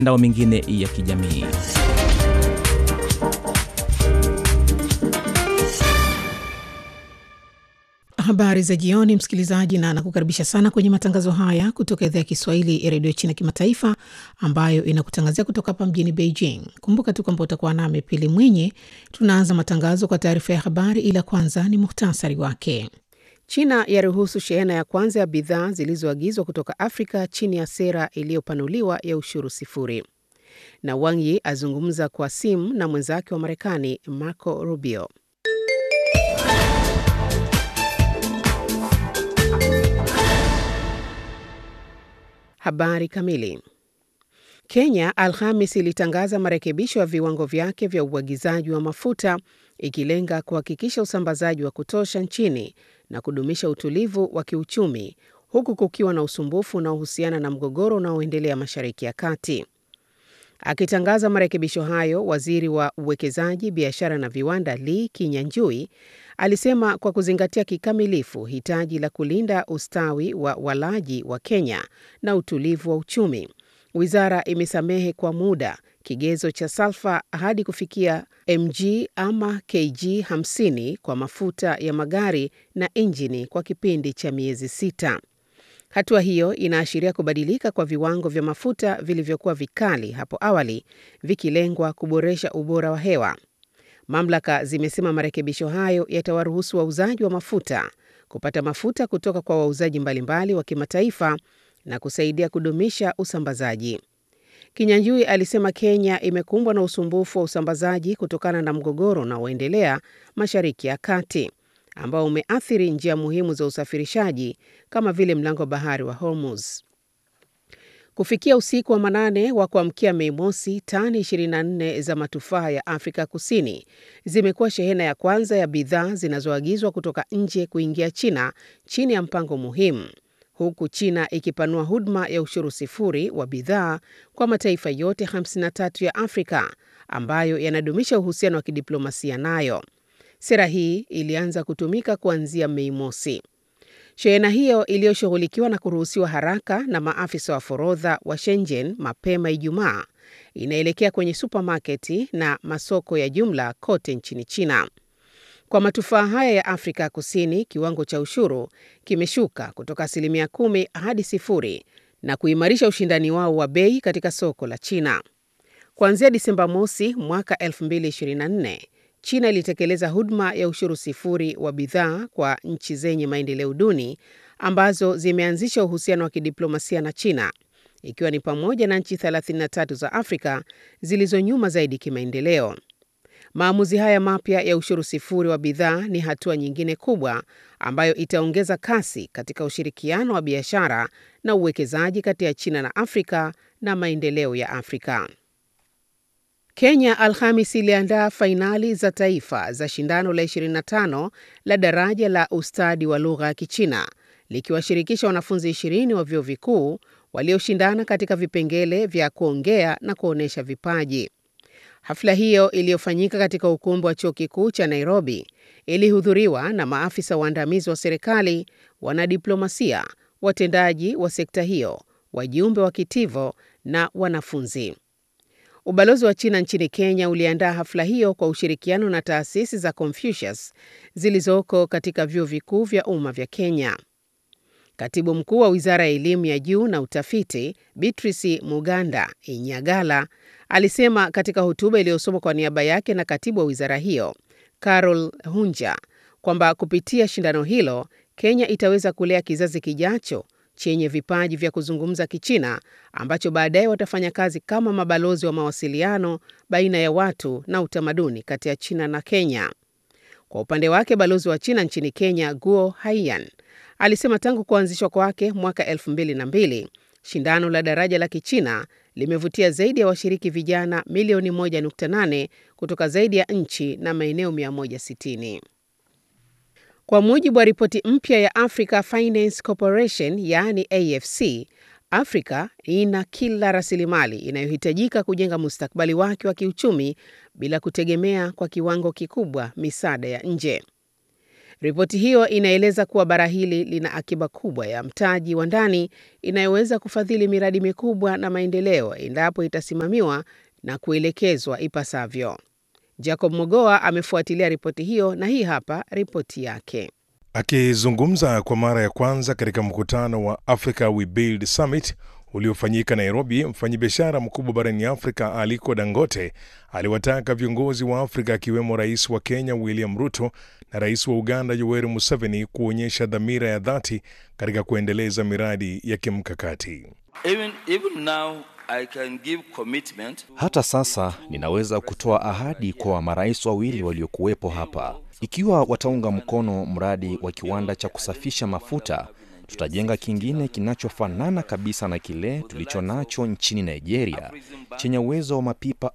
mitandao mingine ya kijamii. Habari za jioni, msikilizaji, na nakukaribisha sana kwenye matangazo haya kutoka idhaa ya Kiswahili ya redio China Kimataifa, ambayo inakutangazia kutoka hapa mjini Beijing. Kumbuka tu kwamba utakuwa nami Pili Mwinyi. Tunaanza matangazo kwa taarifa ya habari, ila kwanza ni muhtasari wake. China yaruhusu shehena ya kwanza ya bidhaa zilizoagizwa kutoka Afrika chini ya sera iliyopanuliwa ya ushuru sifuri, na Wang Yi azungumza kwa simu na mwenzake wa Marekani Marco Rubio. Habari kamili. Kenya Alhamis ilitangaza marekebisho ya viwango vyake vya uagizaji wa mafuta ikilenga kuhakikisha usambazaji wa kutosha nchini na kudumisha utulivu wa kiuchumi huku kukiwa na usumbufu unaohusiana na mgogoro unaoendelea Mashariki ya Kati. Akitangaza marekebisho hayo, waziri wa uwekezaji, biashara na viwanda Lee Kinyanjui alisema kwa kuzingatia kikamilifu hitaji la kulinda ustawi wa walaji wa Kenya na utulivu wa uchumi, wizara imesamehe kwa muda kigezo cha salfa hadi kufikia mg ama kg 50 kwa mafuta ya magari na injini kwa kipindi cha miezi sita. Hatua hiyo inaashiria kubadilika kwa viwango vya mafuta vilivyokuwa vikali hapo awali, vikilengwa kuboresha ubora wa hewa. Mamlaka zimesema marekebisho hayo yatawaruhusu wauzaji wa mafuta kupata mafuta kutoka kwa wauzaji mbalimbali wa kimataifa na kusaidia kudumisha usambazaji. Kinyanjui alisema Kenya imekumbwa na usumbufu wa usambazaji kutokana na mgogoro unaoendelea Mashariki ya Kati ambao umeathiri njia muhimu za usafirishaji kama vile mlango bahari wa Hormuz. Kufikia usiku wa manane wa kuamkia Mei Mosi, tani 24 za matufaa ya Afrika Kusini zimekuwa shehena ya kwanza ya bidhaa zinazoagizwa kutoka nje kuingia China chini ya mpango muhimu, huku China ikipanua huduma ya ushuru sifuri wa bidhaa kwa mataifa yote 53 ya Afrika ambayo yanadumisha uhusiano wa kidiplomasia nayo. Sera hii ilianza kutumika kuanzia Mei Mosi. Shehena hiyo iliyoshughulikiwa na kuruhusiwa haraka na maafisa wa forodha wa Shenzhen mapema Ijumaa inaelekea kwenye supamaketi na masoko ya jumla kote nchini China. Kwa matufaa haya ya Afrika Kusini, kiwango cha ushuru kimeshuka kutoka asilimia kumi hadi sifuri na kuimarisha ushindani wao wa bei katika soko la China. Kuanzia Disemba mosi mwaka 2024 China ilitekeleza huduma ya ushuru sifuri wa bidhaa kwa nchi zenye maendeleo duni ambazo zimeanzisha uhusiano wa kidiplomasia na China, ikiwa ni pamoja na nchi 33 za Afrika zilizo nyuma zaidi kimaendeleo. Maamuzi haya mapya ya ushuru sifuri wa bidhaa ni hatua nyingine kubwa ambayo itaongeza kasi katika ushirikiano wa biashara na uwekezaji kati ya China na Afrika na maendeleo ya Afrika. Kenya Alhamis iliandaa fainali za taifa za shindano la 25 la daraja la ustadi wa lugha ya Kichina likiwashirikisha wanafunzi 20 wa vyuo vikuu walioshindana katika vipengele vya kuongea na kuonyesha vipaji. Hafla hiyo iliyofanyika katika ukumbi wa chuo kikuu cha Nairobi ilihudhuriwa na maafisa waandamizi wa serikali, wanadiplomasia, watendaji wa sekta hiyo, wajumbe wa kitivo na wanafunzi. Ubalozi wa China nchini Kenya uliandaa hafla hiyo kwa ushirikiano na taasisi za Confucius zilizoko katika vyuo vikuu vya umma vya Kenya. Katibu mkuu wa Wizara ya Elimu ya Juu na Utafiti, Beatrice Muganda Inyagala, alisema katika hotuba iliyosomwa kwa niaba yake na katibu wa wizara hiyo, Carol Hunja, kwamba kupitia shindano hilo, Kenya itaweza kulea kizazi kijacho chenye vipaji vya kuzungumza Kichina ambacho baadaye watafanya kazi kama mabalozi wa mawasiliano baina ya watu na utamaduni kati ya China na Kenya. Kwa upande wake, balozi wa China nchini Kenya, Guo Haiyan, alisema tangu kuanzishwa kwake mwaka elfu mbili na mbili, shindano la daraja la Kichina limevutia zaidi ya washiriki vijana milioni 1.8 kutoka zaidi ya nchi na maeneo 160. Kwa mujibu wa ripoti mpya ya Africa Finance Corporation yaani AFC, Afrika ina kila rasilimali inayohitajika kujenga mustakabali wake wa kiuchumi bila kutegemea kwa kiwango kikubwa misaada ya nje. Ripoti hiyo inaeleza kuwa bara hili lina akiba kubwa ya mtaji wa ndani inayoweza kufadhili miradi mikubwa na maendeleo endapo itasimamiwa na kuelekezwa ipasavyo. Jacob Mogoa amefuatilia ripoti hiyo na hii hapa ripoti yake. Akizungumza kwa mara ya kwanza katika mkutano wa Africa We Build Summit uliofanyika Nairobi, mfanyabiashara mkubwa barani Afrika Aliko Dangote aliwataka viongozi wa Afrika akiwemo rais wa Kenya William Ruto na rais wa Uganda Yoweri Museveni kuonyesha dhamira ya dhati katika kuendeleza miradi ya kimkakati. Even, even now, I can give commitment. Hata sasa ninaweza kutoa ahadi kwa marais wawili waliokuwepo hapa, ikiwa wataunga mkono mradi wa kiwanda cha kusafisha mafuta tutajenga kingine kinachofanana kabisa na kile tulicho nacho nchini Nigeria chenye uwezo wa mapipa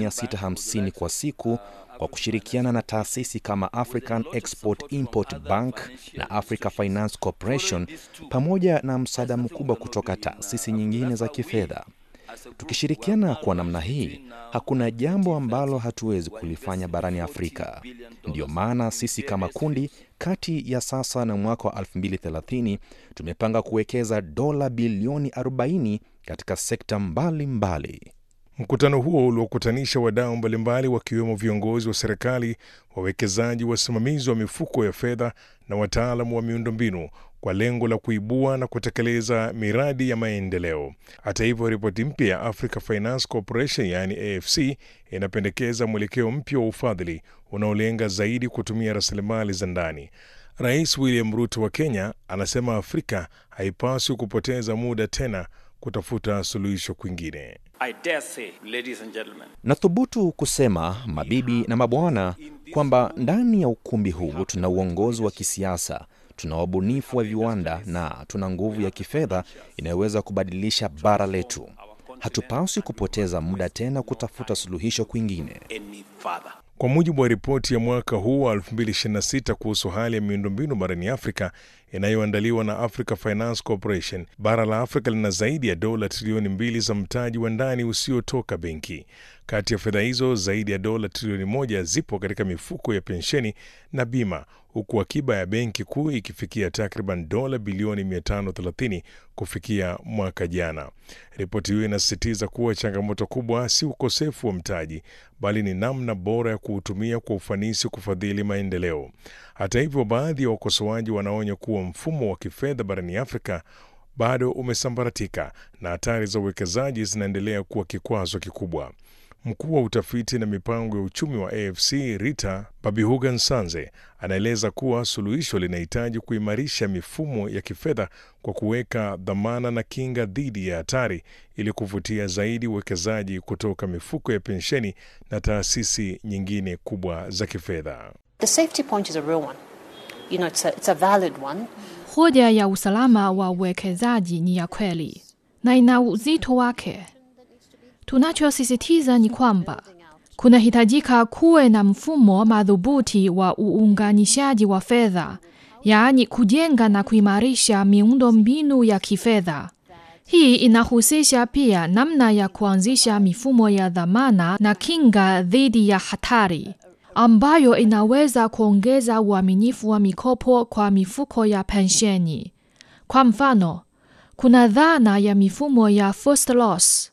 1650 kwa siku kwa kushirikiana na taasisi kama African Export Import Bank na Africa Finance Corporation pamoja na msaada mkubwa kutoka taasisi nyingine za kifedha. Tukishirikiana kwa namna hii, hakuna jambo ambalo hatuwezi kulifanya barani Afrika. Ndiyo maana sisi kama kundi, kati ya sasa na mwaka wa 2030 tumepanga kuwekeza dola bilioni 40 katika sekta mbalimbali mbali. Mkutano huo uliokutanisha wadau mbalimbali wakiwemo viongozi wa serikali, wawekezaji, wasimamizi wa mifuko ya fedha na wataalamu wa miundombinu kwa lengo la kuibua na kutekeleza miradi ya maendeleo. Hata hivyo, ripoti mpya ya Africa Finance Corporation yaani AFC inapendekeza mwelekeo mpya wa ufadhili unaolenga zaidi kutumia rasilimali za ndani. Rais William Ruto wa Kenya anasema Afrika haipaswi kupoteza muda tena kutafuta suluhisho kwingine. I dare say, ladies and gentlemen, Nathubutu kusema mabibi na mabwana, kwamba ndani ya ukumbi huu tuna uongozi wa kisiasa, tuna wabunifu wa viwanda na tuna nguvu ya kifedha inayoweza kubadilisha bara letu. Hatupaswi kupoteza muda tena kutafuta suluhisho kwingine. any further. Kwa mujibu wa ripoti ya mwaka huu wa 2026 kuhusu hali ya miundombinu barani Afrika inayoandaliwa na Africa Finance Corporation, bara la Afrika lina zaidi ya dola trilioni mbili za mtaji wa ndani usiotoka benki. Kati ya fedha hizo, zaidi ya dola trilioni moja zipo katika mifuko ya pensheni na bima, huku akiba ya benki kuu ikifikia takriban dola bilioni 530 kufikia mwaka jana. Ripoti hiyo inasisitiza kuwa changamoto kubwa si ukosefu wa mtaji, bali ni namna bora ya kuutumia kwa ufanisi kufadhili maendeleo. Hata hivyo, baadhi ya wakosoaji wanaonya kuwa mfumo wa kifedha barani Afrika bado umesambaratika na hatari za uwekezaji zinaendelea kuwa kikwazo kikubwa. Mkuu wa utafiti na mipango ya uchumi wa AFC Rita Babihuga Nsanze anaeleza kuwa suluhisho linahitaji kuimarisha mifumo ya kifedha kwa kuweka dhamana na kinga dhidi ya hatari ili kuvutia zaidi uwekezaji kutoka mifuko ya pensheni na taasisi nyingine kubwa za kifedha. The safety point is a real one. You know, it's a, it's a valid one. Hoja ya usalama wa uwekezaji ni ya kweli na ina uzito wake. Tunachosisitiza ni kwamba kunahitajika kuwe na mfumo madhubuti wa uunganishaji wa fedha, yaani kujenga na kuimarisha miundo mbinu ya kifedha. Hii inahusisha pia namna ya kuanzisha mifumo ya dhamana na kinga dhidi ya hatari ambayo inaweza kuongeza uaminifu wa mikopo kwa mifuko ya pensheni. Kwa mfano, kuna dhana ya mifumo ya first loss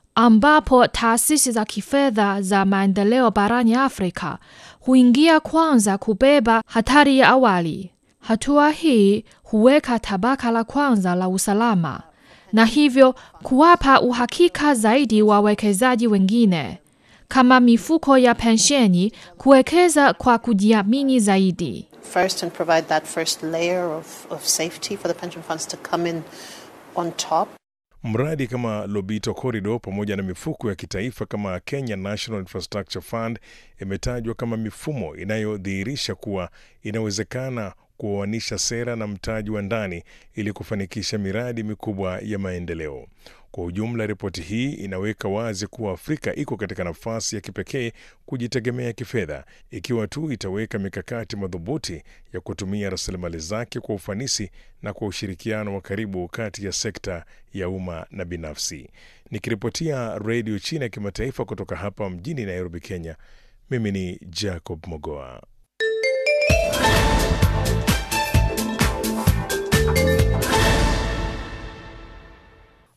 ambapo taasisi za kifedha za maendeleo barani Afrika huingia kwanza kubeba hatari ya awali. Hatua hii huweka tabaka la kwanza la usalama na hivyo kuwapa uhakika zaidi wawekezaji wengine kama mifuko ya pensheni kuwekeza kwa kujiamini zaidi. First, and provide that first layer of, of safety for the pension funds to come in on top. Mradi kama Lobito Corridor pamoja na mifuko ya kitaifa kama Kenya National Infrastructure Fund imetajwa kama mifumo inayodhihirisha kuwa inawezekana kuoanisha sera na mtaji wa ndani ili kufanikisha miradi mikubwa ya maendeleo. Kwa ujumla, ripoti hii inaweka wazi kuwa Afrika iko katika nafasi ya kipekee kujitegemea kifedha ikiwa tu itaweka mikakati madhubuti ya kutumia rasilimali zake kwa ufanisi na kwa ushirikiano wa karibu kati ya sekta ya umma na binafsi. Nikiripotia Redio China ya Kimataifa kutoka hapa mjini Nairobi, Kenya, mimi ni Jacob Mogoa.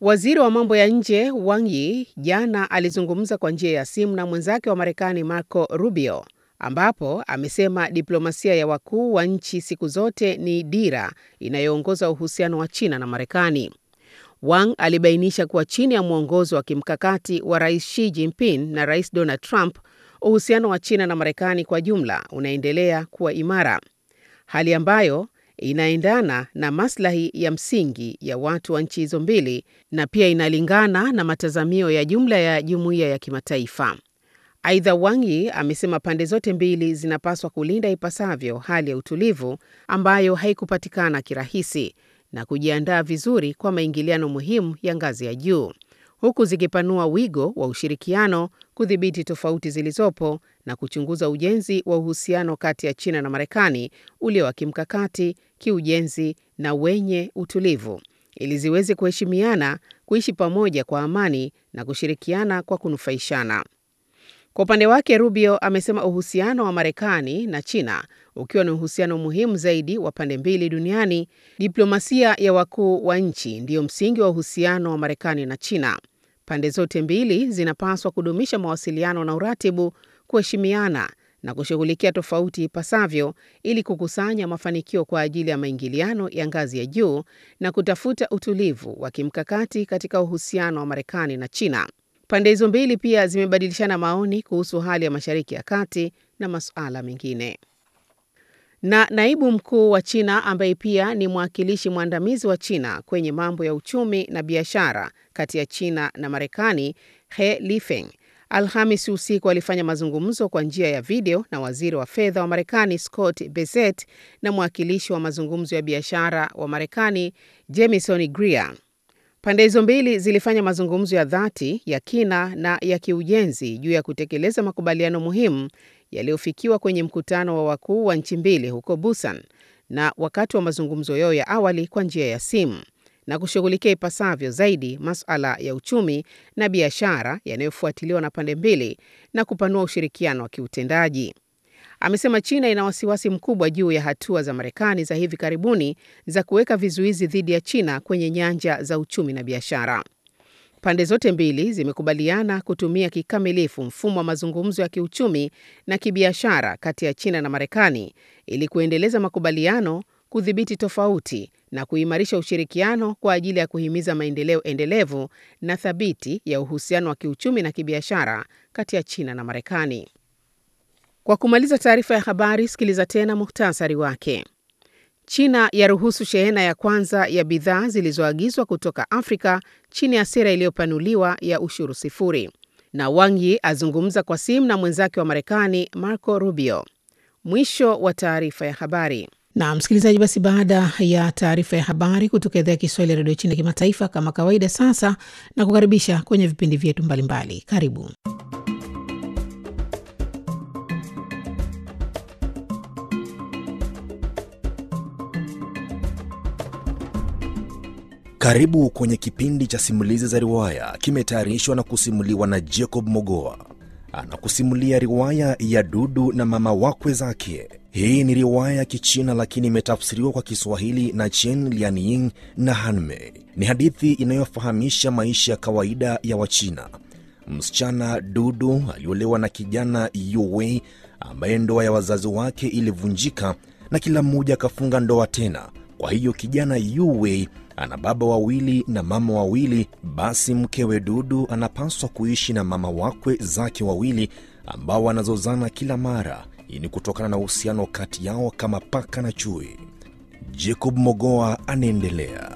Waziri wa mambo ya nje Wang Yi jana alizungumza kwa njia ya simu na mwenzake wa Marekani Marco Rubio, ambapo amesema diplomasia ya wakuu wa nchi siku zote ni dira inayoongoza uhusiano wa China na Marekani. Wang alibainisha kuwa chini ya mwongozo wa kimkakati wa Rais Xi Jinping na Rais Donald Trump, uhusiano wa China na Marekani kwa jumla unaendelea kuwa imara, hali ambayo inaendana na maslahi ya msingi ya watu wa nchi hizo mbili na pia inalingana na matazamio ya jumla ya jumuiya ya kimataifa. Aidha, Wang Yi amesema pande zote mbili zinapaswa kulinda ipasavyo hali ya utulivu ambayo haikupatikana kirahisi na kujiandaa vizuri kwa maingiliano muhimu ya ngazi ya juu huku zikipanua wigo wa ushirikiano, kudhibiti tofauti zilizopo na kuchunguza ujenzi wa uhusiano kati ya China na Marekani ulio wa kimkakati, kiujenzi na wenye utulivu ili ziweze kuheshimiana, kuishi pamoja kwa amani na kushirikiana kwa kunufaishana. Kwa upande wake, Rubio amesema uhusiano wa Marekani na China ukiwa ni uhusiano muhimu zaidi wa pande mbili duniani, diplomasia ya wakuu wa nchi ndiyo msingi wa uhusiano wa Marekani na China. Pande zote mbili zinapaswa kudumisha mawasiliano na uratibu, kuheshimiana na kushughulikia tofauti ipasavyo ili kukusanya mafanikio kwa ajili ya maingiliano ya ngazi ya juu na kutafuta utulivu wa kimkakati katika uhusiano wa Marekani na China. Pande hizo mbili pia zimebadilishana maoni kuhusu hali ya Mashariki ya Kati na masuala mengine. Na naibu mkuu wa China ambaye pia ni mwakilishi mwandamizi wa China kwenye mambo ya uchumi na biashara kati ya China na Marekani, He Lifeng, Alhamisi usiku alifanya mazungumzo kwa njia ya video na waziri wa fedha wa Marekani Scott Bessent na mwakilishi wa mazungumzo ya biashara wa Marekani Jamieson Greer. Pande hizo mbili zilifanya mazungumzo ya dhati ya kina na ya kiujenzi juu ya kutekeleza makubaliano muhimu yaliyofikiwa kwenye mkutano wa wakuu wa nchi mbili huko Busan na wakati wa mazungumzo yao ya awali kwa njia ya simu na kushughulikia ipasavyo zaidi masuala ya uchumi na biashara yanayofuatiliwa na pande mbili na kupanua ushirikiano wa kiutendaji. Amesema China ina wasiwasi mkubwa juu ya hatua za Marekani za hivi karibuni za kuweka vizuizi dhidi ya China kwenye nyanja za uchumi na biashara. Pande zote mbili zimekubaliana kutumia kikamilifu mfumo wa mazungumzo ya kiuchumi na kibiashara kati ya China na Marekani ili kuendeleza makubaliano, kudhibiti tofauti na kuimarisha ushirikiano kwa ajili ya kuhimiza maendeleo endelevu na thabiti ya uhusiano wa kiuchumi na kibiashara kati ya China na Marekani. Kwa kumaliza taarifa ya habari, sikiliza tena muhtasari wake. China yaruhusu shehena ya kwanza ya bidhaa zilizoagizwa kutoka Afrika chini ya sera iliyopanuliwa ya ushuru sifuri. Na Wang Yi azungumza kwa simu na mwenzake wa Marekani Marco Rubio. Mwisho wa taarifa ya habari. Na msikilizaji, basi baada ya taarifa ya habari kutoka idhaa ya Kiswahili ya redio China kimataifa, kama kawaida, sasa na kukaribisha kwenye vipindi vyetu mbalimbali. Karibu. Karibu kwenye kipindi cha simulizi za riwaya, kimetayarishwa na kusimuliwa na Jacob Mogoa. Anakusimulia riwaya ya Dudu na mama wakwe zake. Hii ni riwaya ya Kichina lakini imetafsiriwa kwa Kiswahili na Chen Lianying na Hanmei. Ni hadithi inayofahamisha maisha ya kawaida ya Wachina. Msichana Dudu aliolewa na kijana Yuwei ambaye ndoa ya wazazi wake ilivunjika na kila mmoja akafunga ndoa tena. Kwa hiyo kijana Yuwei ana baba wawili na mama wawili. Basi mkewe Dudu anapaswa kuishi na mama wakwe zake wawili ambao wanazozana kila mara. Hii ni kutokana na uhusiano kati yao kama paka na chui. Jacob Mogoa anaendelea.